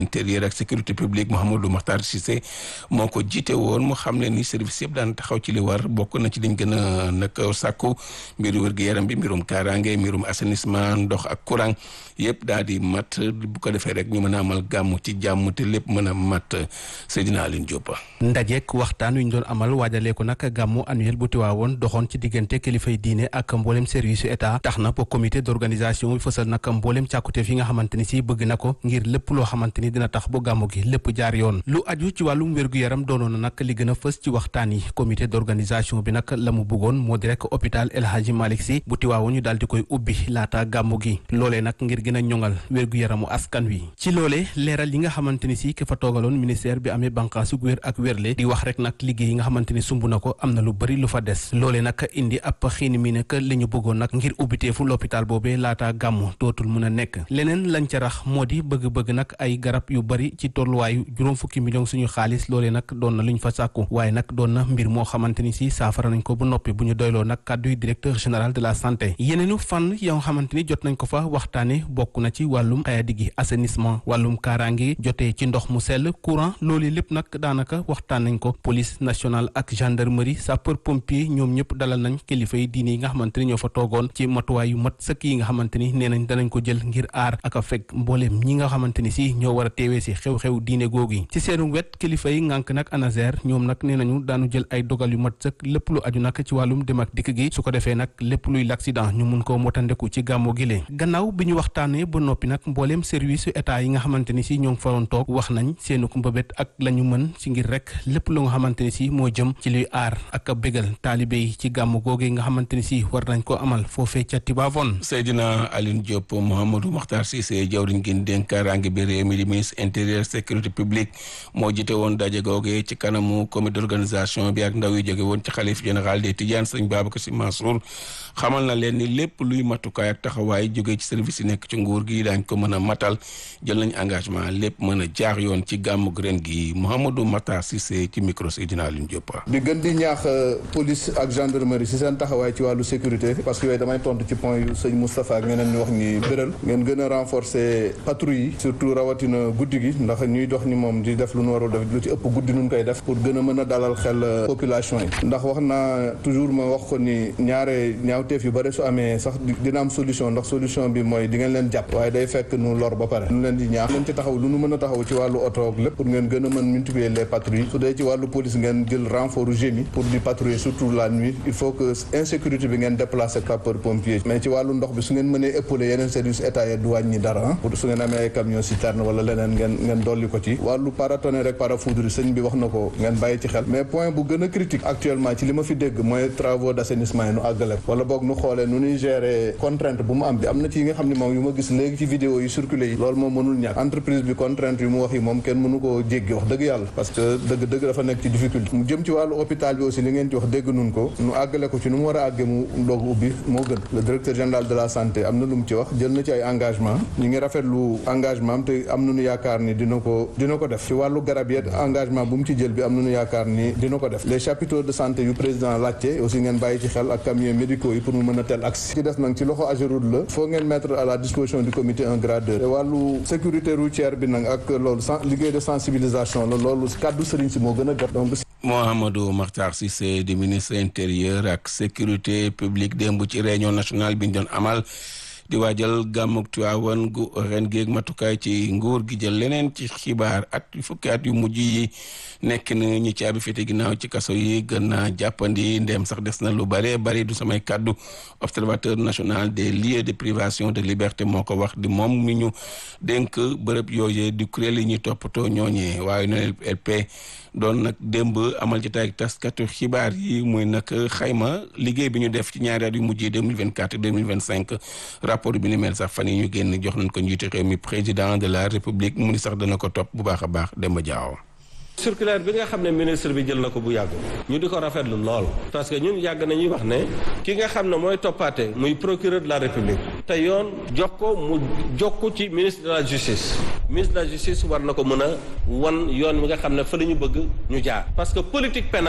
intérieur ak sécurité publique Mouhamadou Makhtar Cissé moo ko jiite woon mu xam ne ni service yëpp daan taxaw ci li war bokk na ci liñ gën a nag sàkku mbiru wér-gu-yaram bi mbirum kaaraange mbirum assainissement ndox ak courant yëpp daal di mat bu ko defee rek ñu mën a amal gàmm ci jàmm te lépp mën a mat Seydina Aline Diop. ndajeek waxtaan wi ñu doon amal waajalee ko nag gàmmu annuel bu Tiwaawoon doxoon ci diggante kilifay diine ak mboolem service yu état tax na ba comité d'organisation bi fësal nag mboolem càkkuteef yi nga xamante ni si bëgg na ko ngir lépp loo xamante ni dina tax ba gàmmu gi lépp jaar yoon lu aju ci wàllum wér-gu-yaram doonoon na nag li gën a fës ci waxtaan yi comité d'organisation bi nag la mu bëggoon moo di rek hôpital El Hadji Malick Sy bu Tiwaawoon ñu daal di koy ubbi laata gàmmu gi loolee nag ngir gën a ñoŋal wér-gu-yaramu askan wi ci loolee leeral yi nga xamante ni si ki fa toogaloon ministère bi amee bànqaasu wér ak wérle di wax rek nag liggéey yi nga xamante ni sumb na ko am na lu bëri lu fa des loolee nag indi ab xiini mi nekk li ñu bëggoon nag ngir ubbiteefu l'hôpital boobee laata gàmmu dootul mun a nekk leneen lañ ca rax moo di bëgg-bëgg nag ay garab yu bëri ci tolluwaayu juróom fukki million suñu xaalis loolee nag doon na lu ñu fa sàkku waaye nag doon na mbir moo xamante ni si saafara nañ ko bu noppi bu ñu doyloo nag kàdduy directeur général de la santé yeneenu fànn yoo xamante ni jot nañ ko fa waxtaane bokk na ci wàllum xayadi gi assainissement wàllum kaaraange jotee ci ndox mu sell courant loolu lépp nag daanaka waxtaan nañ ko police nationale ak gendarmerie sapeur pompier ñoom ñëpp dalal nañ kilifa yi diine yi nga xamante ni ñoo fa toogoon ci matuwaay yu mat sëkk yi nga xamante ni nee nañ danañ ko jël ngir aar ak a fekk mbooleem ñi nga xamante ni si ñoo war a teewee si xew-xew diine googu yi ci seenu wet kilifa yi ngànk nag ANASER ñoom nag nee nañu daanu jël ay dogal yu mat sëkk lépp lu aju nag ci wàllum dem ak dikk gi su ko defee nag lépp luy l'accident ñu mun koo motandeku ci gàmmu gi lee gannaaw bi ñu waxtaanee ba noppi nag mbooleem service yu état yi nga xamante ni si ñoo ngi faroon toog wax nañ seenu mbëbét ak la ñu mën ci ngir rek lépp lu nga xamante ni si moo jëm ci luy aar ak a bégal taalibe yi ci gàmmu googu nga xamante ni si war nañ ko amal foofee ca Tivaouane Seydina Aline Diop Mouhamadou Makhtar Cissé jawriñ gi dénk kaaraange bi réew mi di ministre intérieur sécurité publique moo jite woon daje googe ci kanamu comité d'organisation bi ak ndaw yu jóge woon ci xalif général des Tidianes sëñ Babacar Sy Mansour xamal na leen ni lépp luy matukaay ak taxawaay jóge ci service yi nekk ci nguur gi daañ ko mën a matal jël nañ engagement lépp mën a jaar yoon ci gàmmu ren gi Mouhamadou Makhtar Cissé ci micro Seydina Aline Diop. di gën di ñaax police ak gendarmerie si seen taxawaay ci wàllu sécurité parce que yooyu damay tontu ci point yu sëñ Moustapha ak ñeneen ñu wax ni bëral ngeen gën a renforcer patrouille yi surtout rawatina guddi gi ndax ñuy dox ni moom di def lu nu warul def lu ci ëpp guddi nun koy def pour gën a mën a dalal xel population yi ndax wax naa toujours ma wax ko ni ñaare ñaawteef yu bëri su amee sax dina am solution ndax solution bi mooy di ngeen leen jàpp waaye day fekk nu lor ba pare nu leen di ñaax leen ci taxaw lu nu mën a taxaw ci wàllu oto ak lépp pour ngeen gën a mën multiplier les patrouilles su dee ci wàllu police ngeen jël renfort gémi pour di patrouiller surtout la nuit il faut que insécurité bi ngeen déplacer sapeur pompier mais ci wàllu ndox bi su ngeen mënee épauler yeneen service état yi du wàññi dara pour su ngeen amee ay camion citerne wala leneen ngeen ngeen dolli ko ci wàllu paratonnerre rek parafoudre sëñ bi wax na ko ngeen bàyyi ci xel mais point bu gën a critique actuellement ci li ma fi dégg mooy travaux d'assainissement yi nu àggale wala boog nu xoolee nu ñuy gérer contrainte bu mu am bi am na ci yi nga xam ne moom yu ma gis léegi ci vidéo yi circulé yi loolu moom mënul ñàkk entreprise bi contrainte yu mu wax yi moom kenn mënu koo jéggi wax dëgg yàlla parce que dëgg dëgg dafa nekk ci difficulté mu jëm ci wàllu hôpital bi aussi li ngeen ci wax dégg nun ko nu àggale ko ci nu mu war a àggee mu doog ubbi moo gën le directeur général de la santé am na lu mu ci wax jël na ci ay engagement ñu ngi rafetlu engagement am te am nañu yaakaar ni dina ko dina ko def ci wàllu garab yet engagement bu mu ci jël bi am nañu yaakaar ni dina ko def les chapiteaux de santé yu président laajte aussi ngeen bàyyi ci xel ak camions médicaux yi pour mu mën a tel accès ci des nag ci loxo Ageroute la faut ngeen mettre à la disposition du comité un gradeur te wàllu sécurité routière bi nag ak loolu liggéey de sensibilisation la loolu kàddu sëriñ si moo gën a gàtt donc Mouhamadou Makhtar Cissé di ministre intérieur ak sécurité publique démb ci réunion nationale bi ñu doon amal di waajal gàmmug Tiwaawan gu ren géeg matukaay ci nguur gi jël leneen ci xibaar at fukki at yu mujj yi nekk na ñi caabi féete ginnaaw ci kaso yi gën naa jàppandi ndéem sax des na lu bare bari du samay kàddu observateur national des lieux de privation de liberté moo ko wax di moom mi ñu dénk bërëb yooyee di kuréel yi ñuy toppatoo ñooñee waaye noonu LP doon nag démb amal jotaay ak taskatu xibaar yi muy nag xayma liggéey bi ñu def ci ñaari at yu mujj yi 2024 2025 rapport bi ni mel sax fan yi ñu génn jox nañ ko njiitu réew mi président de la république mu ni sax dana ko topp bu baax a baax Demba Diaw circulaire bi nga xam ne ministre bi jël na ko bu yàgg ñu di ko rafetlu lool parce que ñun yàgg nañuy wax ne ki nga xam ne mooy toppaate muy procureur de la république te yoon jox ko mu jox ko ci ministre de la justice ministre de la justice war na ko mën a wan yoon wi nga xam ne fa la ñu bëgg ñu jaar parce que politique pénale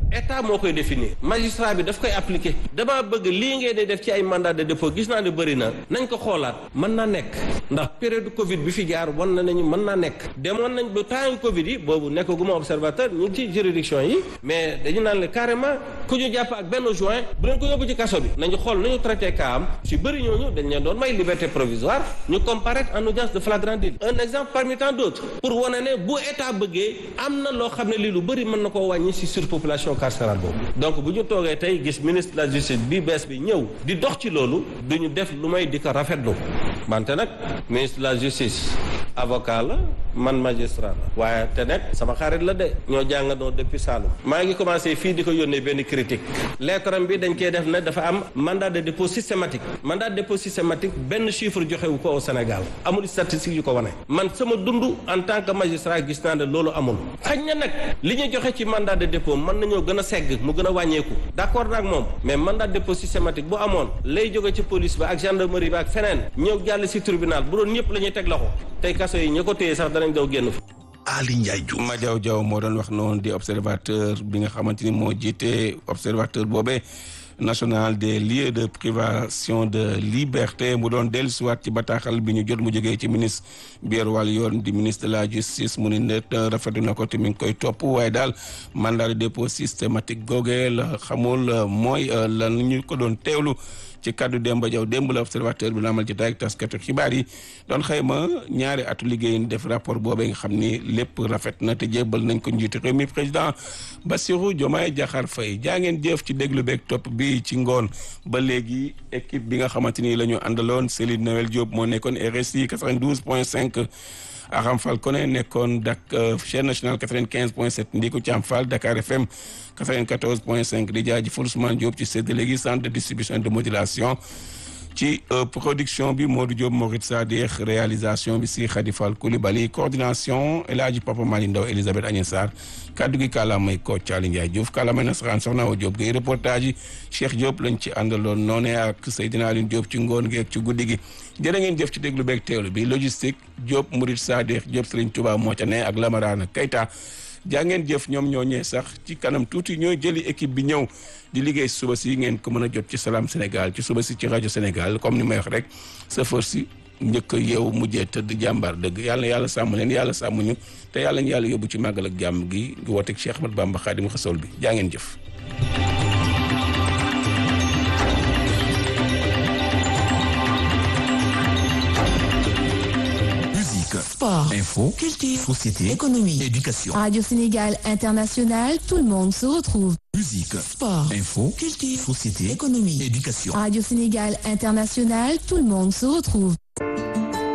état moo koy définir magistrat bi daf koy appliquer damaa bëgg lii ngeen di def ci ay mandat de dépôt gis naa ne bëri na nañ ko xoolaat mën naa nekk ndax période Covid bi fi jaar wan na nañu mën naa nekk demoon nañ ba temps Covid yi boobu nekkaguma observateur ñu ngi ci juridiction yi mais dañu naan le carrément ku ñu jàpp ak benn juin bu leen ko yóbbu ci kaso bi nañu xool nañu traité cas am si bëri ñooñu dañ leen doon may liberté provisoire ñu comparaître en audience de flagrant délit un exemple parmi tant d'autres pour wane ne bu état bëggee am na loo xam ne lii lu bëri mën na koo wàññi si surpopulation carcérale boobu donc bu ñu toogee tey gis ministre de la justice bi bees bi ñëw di dox ci loolu du ñu def lu may di ko rafetlu wante nag ministre de la justice avocat la man magistrat la waaye te nag sama xarit la de ñoo jàngandoo depuis Saloum maa ngi commencé fii di ko yónnee benn critique lettre bi dañ koy def ne dafa am mandat de dépôt systématique mandat de dépôt systématique benn chiffre joxewu ko au Sénégal amul statistique yu ko wane man sama dund en tant que magistrat gis naa ne loolu amul xañ na nag li ñu joxe ci mandat de dépôt mën nañoo gën a segg mu gën a wàññeeku d'accord nag moom mais mandat de dépôt systématique bu amoon lay jóge ci police ba ak gendarmerie ba ak feneen ñëw jàll si tribunal bu doon ñëpp la ñuy teg loxo tey kaso yi ña ko téye sax danañ daw génn fa Ali Ndiaye Diouf ma jaw jaw moo doon wax noonu di observateur bi nga xamante ni moo jiite observateur boobee national des lieux de privation de liberté mu doon dellusiwaat ci bataaxal bi ñu jot mu jógee ci ministre biir wàllu yoon di ministre de la justice mu ni net rafetlu na ko te mi ngi koy topp waaye daal mandat de dépôt systématique googee la xamul mooy lan ñu ko doon teewlu ci kaddu Demba Diaw démb la observateur bi la amal ci taay ak taskatu xibaar yi doon xayma ñaari atu liggéey def rapport boobee nga xam ni lépp rafet na te jébbal nañ ko njiitu réew mi président Bassirou Diomaye Diakhar Faye jaa ngeen jëf ci déglu beeg topp bi ci ngoon ba léegi équipe bi nga xamante ni la ñu àndaloon Céline Noël Diop moo nekkoon RSI 92 point 5 Aram Fall Koné nekkoon dak chaîne nationale 95 point 7 Ndiku Thiam Fall Dakar FM 94 point 5 di jaajëfal Ousmane Diop ci séddale gi centre de distribution de modulation ci production bi Modou Diop Morit Sadikh réalisation bi si Khady Fall Coulibaly coordination El Hadji Papa Mali Ndaw Elisabeth Agnès Sarr kaddu gi kàllaamay ko Thiali Ndiaye Diouf kàllaamay nasaraan soxna Awa Diop gi reportage yi Cheikh Diop lañ ci àndaloon noonee ak Seydina Aline Diop ci ngoon gi ak ci guddi gi jërë ngeen jëf ci déglu beeg teewlu bi logistique Diop Morit Sadikh Diop Serigne Touba moo ca ne ak Lamarana Keita jaa ngeen jëf ñoom ñoo ñee sax ci kanam tuuti ñooy jëli équipe bi ñëw di liggéey suba si ngeen ko mën a jot ci Salam Sénégal ci suba si ci rajo Sénégal comme ni may wax rek sa si njëkk a yeewu mujjee tëdd jàmbaar dëgg yàlla na yàlla sàmm leen yàlla sàmm ñu te yàlla ñu yàlla yóbbu ci màggal ak jàmm gi ngi wooteeg Cheikh Ahmad Bamba Xaadimu Rasuul bi jaa ngeen jëf. Sport, info, culture, société, économie, éducation. Radio Sénégal International, tout le monde se retrouve. Musique, sport, info, culture, société, économie, éducation. Radio Sénégal International, tout le monde se retrouve.